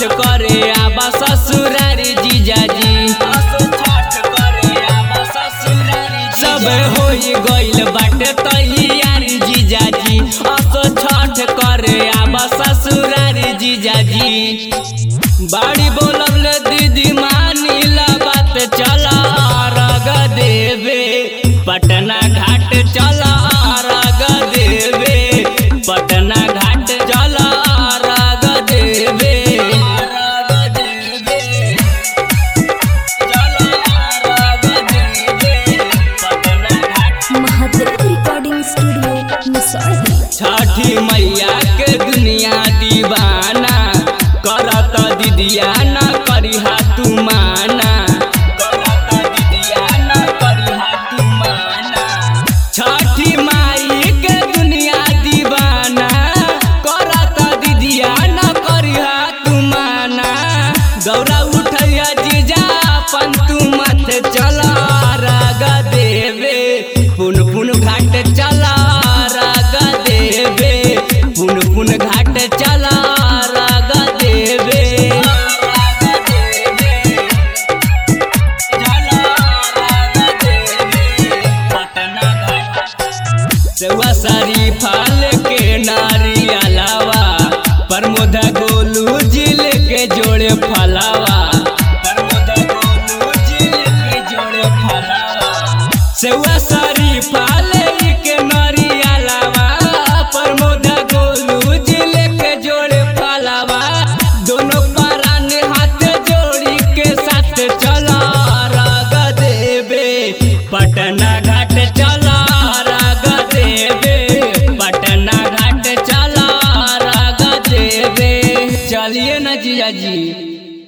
छठ करे आबा ससुरारी जीजाजी असो छठ करे आबा ससुरारी सब होई गइल बाटे तैयारी जीजाजी असो छठ करे आबा ससुरारी जीजाजी बाड़ी बोलबले दीदी मानीला बात चला रग देवे पटना घाट चला रग देवे पटना घाट चला रग देवे रग देवे चला रग देवे पटना घाट महादेव रिकॉर्डिंग स्टूडियो मिसौरी छठी मैया के दुनिया दीवाना करत दीदिया न करिहा तू माना करत दीदिया न करिहा तू माना छठी माई के दुनिया दीवाना करत दीदिया न करिहा तू माना दौड़ा उठैया जीजा अपन तू मत चला राग देवे पुन पुन घाट चला राग देवे पुन पुन घाट चला राग देवे राग देवे चला राग देवे पटना घाट सेवा सारी फाल के नारी अलावा प्रमोद गोलू जिल के जोड़े फलावा प्रमोद गोलू जिल के जोड़े फलावा सेवा सारी फाल के नारी अलावा प्रमोद गोलू जिल के जोड़े फलावा दोनों पारान हाथ जोड़ी के साथ चला राग देवे पटना घाट चला राग देवे पटना घाट चला राग देवे चलिए न जिया जी